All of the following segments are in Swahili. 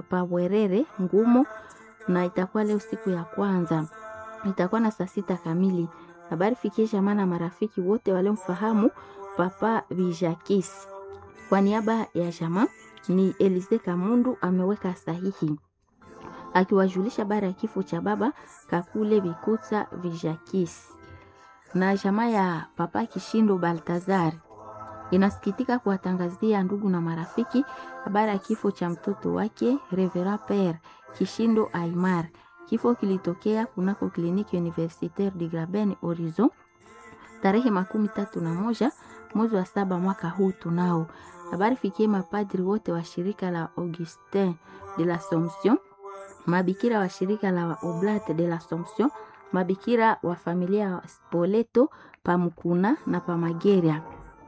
Pabwerere Ngumo, na itakuwa leo siku ya kwanza, itakuwa na saa sita kamili. Habari fikie jamaa na marafiki wote waliomfahamu Papa Bijakis. Kwa niaba ya jamaa ni Elise Kamundu ameweka sahihi akiwajulisha habari ya kifo cha baba Kakule Bikuta Vijakis. Na jamaa ya Papa Kishindo Baltazari inasikitika kuwatangazia ndugu na marafiki habari ya kifo cha mtoto wake Revera Pere Kishindo Aimar. Kifo kilitokea kunako kliniki Universitaire de Graben Horizon tarehe makumi tatu na moja mwezi wa saba mwaka huu. Tunao habari fikie mapadri wote wa shirika la Augustin de l'Assomption, mabikira wa shirika la Oblate de l'Assomption, mabikira wa familia ya Spoleto Pamukuna na Pamageria.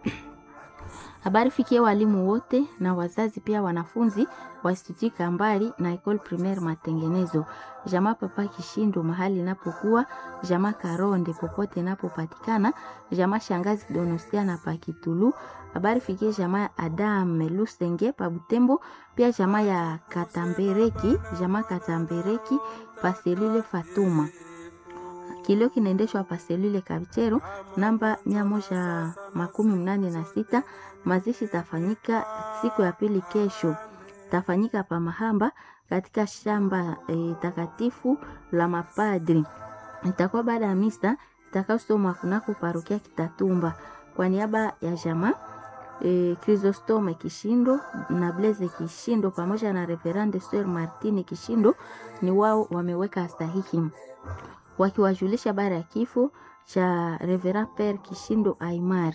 Habari fikie walimu wote na wazazi pia wanafunzi wa Institut Kambali na Ecole Primaire Matengenezo. Jamaa Papa Kishindo mahali inapokuwa, jamaa Karonde popote inapopatikana, jamaa Shangazi Donosia na Pakitulu. Habari fikie jamaa Adam Lusenge pa Butembo, pia jamaa ya Katambereki, jamaa Katambereki Paselile Fatuma. Kilio kinaendeshwa Paselile Kabichero namba mia moja makumi mnane na sita. Mazishi tafanyika siku ya pili kesho, tafanyika pa Mahamba katika shamba e, takatifu la mapadri. Itakuwa baada ya misa itakayosomwa kunako parokia Kitatumba. Kwa niaba ya jamaa e, Chrysostome Kishindo na Blaise Kishindo pamoja na Reverende Sir Martini Kishindo ni wao wameweka sahihi wakiwajulisha habari ya kifo cha Reverend Pere Kishindo Aimar.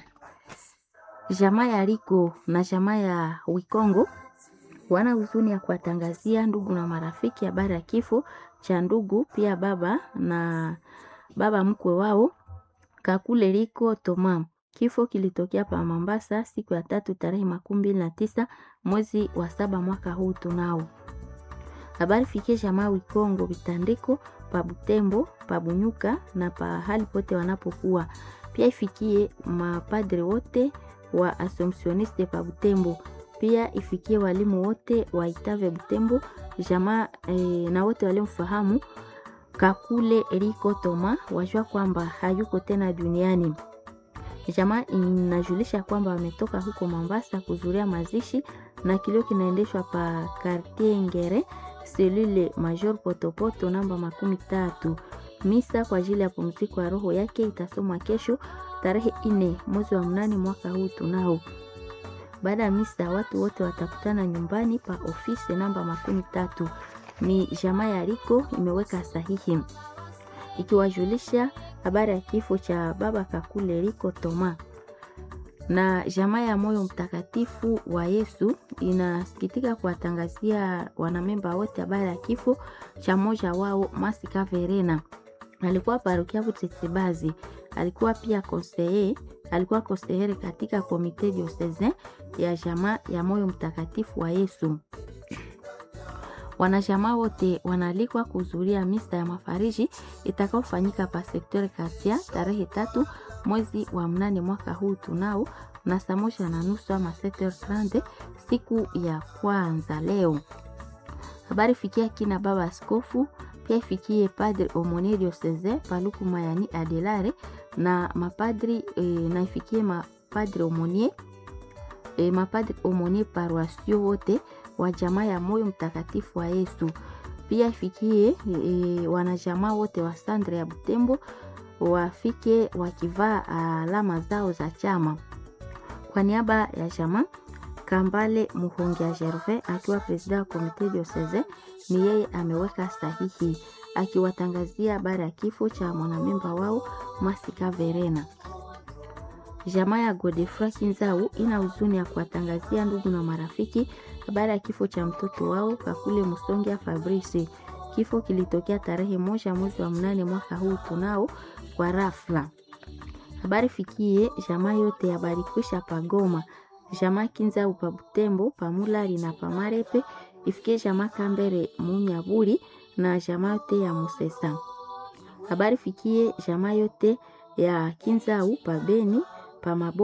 Jamaa ya Riko na jamaa ya Wikongo wana huzuni ya kuwatangazia ndugu na marafiki habari ya kifo cha ndugu pia baba na baba mkwe wao Kakule Riko Toma. Kifo kilitokea pa Mombasa siku ya tatu tarehe makumi mbili na tisa mwezi wa saba mwaka huu. Tunao habari fikie jamaa Wikongo vitandiko pa Butembo pa Bunyuka na pa hali pote wanapokuwa. Pia ifikie mapadre wote wa Assumptioniste pa Butembo. Pia ifikie walimu wote wa Itave Butembo jamaa e, na wote waliomfahamu Kakule Riko Toma wajua kwamba hayuko tena duniani. Jamaa inajulisha kwamba wametoka huko Mombasa kuzuria mazishi na kilio kinaendeshwa pa Quartier Ngere selule Major Potopoto namba makumi tatu. Misa kwa ajili ya pumziko ya roho yake itasomwa kesho tarehe ine mwezi wa mnane mwaka huu. Tunao baada ya misa watu wote watakutana nyumbani pa ofisi namba makumi tatu. Ni jamaa ya Riko imeweka sahihi ikiwajulisha habari ya kifo cha baba Kakule Riko Toma na jamaa ya Moyo Mtakatifu wa Yesu inasikitika kuwatangazia wanamemba wote habari ya kifo cha mmoja wao Masika Verena. Alikuwa parokia Butetsebazi, alikuwa pia konseye, alikuwa konseyere katika komite diocesain ya jamaa ya Moyo Mtakatifu wa Yesu. Wanajamaa wote wanaalikwa kuhudhuria misa ya mafariji itakaofanyika pa sekteur Katia tarehe tatu mwezi wa mnane mwaka huu tunao na saa moja na nusu ama trande siku ya kwanza leo. Habari fikia kina baba askofu pia ifikie padre Omone diocese Paluku Mayani Adelare na mapadri e, na ifikie mapadre Omonie e, mapadri Omonie paroisio wote wa jamaa ya Moyo Mtakatifu wa Yesu. Pia ifikie e, wanajamaa wote wa Sandre ya Butembo wafike wakivaa alama zao za chama. Kwa niaba ya jamaa Kambale Muhongia Gervais akiwa presida wa komite diocese, ni yeye ameweka sahihi akiwatangazia habari ya kifo cha mwanamemba wao Masika Verena. Jamaa ya Godefroy Kinzau ina huzuni ya kuwatangazia ndugu na marafiki habari ya kifo cha mtoto wao Kakule Musongia Fabrice. Kifo kilitokea tarehe moja mwezi wa mnane mwaka huu tunao kwa rafla. Habari fikie jamaa yote ya Barikwisha Pagoma, jamaa Kinzau pa Butembo, Pamulari na Pamarepe, ifikie jamaa Kambere Munyaburi na jamaa yote ya Musesa. Habari fikie jamaa yote ya Kinzau pa Beni, pa Maboya,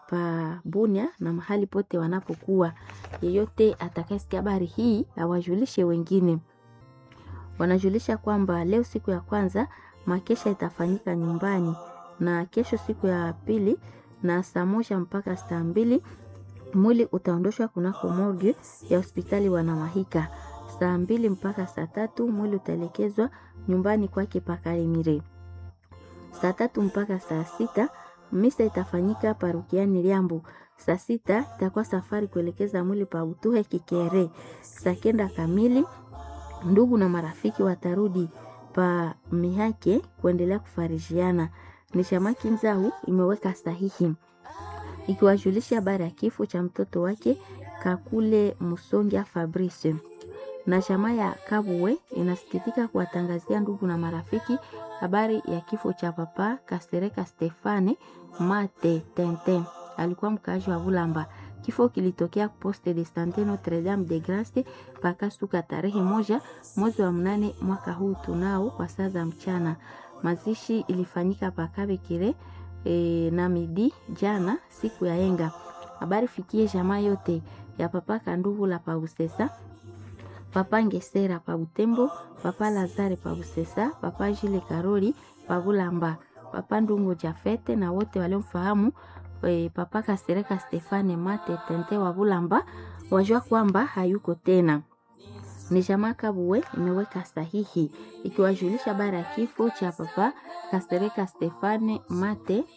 pa Bunia na mahali pote wanapokuwa. Yeyote atakayesikia habari hii awajulishe wengine. Wanajulisha kwamba leo siku ya kwanza makesha itafanyika nyumbani na kesho siku ya pili na saa moja mpaka saa mbili mwili utaondoshwa kunako morgue ya hospitali Wanamahika. Saa mbili mpaka saa tatu mwili utaelekezwa nyumbani kwake Pakarimire. Saa tatu mpaka saa sita misa itafanyika parukiani Liambu. Saa sita itakuwa safari kuelekeza mwili pa Utuhe Kikere. Saa kenda kamili ndugu na marafiki watarudi pa Mihake kuendelea kufarijiana. Ni Shamaki Nzau imeweka sahihi ikiwajulisha habari ya kifo cha mtoto wake Kakule Musongia Fabrice. Na chama ya Kabuwe inasikitika kuwatangazia ndugu na marafiki habari ya kifo cha papa Kasereka Stefane Mate Tente, alikuwa mkaaji wa Bulamba. Kifo kilitokea poste de sante Notre Dame de Grace pakasuka tarehe moja mwezi wa mnane mwaka huu tunao kwa saa za mchana. Mazishi ilifanyika Pakabekire e, na midi jana siku ya enga. Habari fikie jamaa yote ya papa Kanduvu la Pausesa, papa Ngesera pa Butembo, papa Lazare pa Busesa, papa Jile Karoli pa Bulamba, papa Ndungu Jafete na wote waliomfahamu e, papa Kasereka Stefane Mate Tente wa Bulamba wajua kwamba hayuko tena. Ni jamaa Kabuwe imeweka sahihi ikiwajulisha habari ya kifo cha papa Kasereka Stefane Mate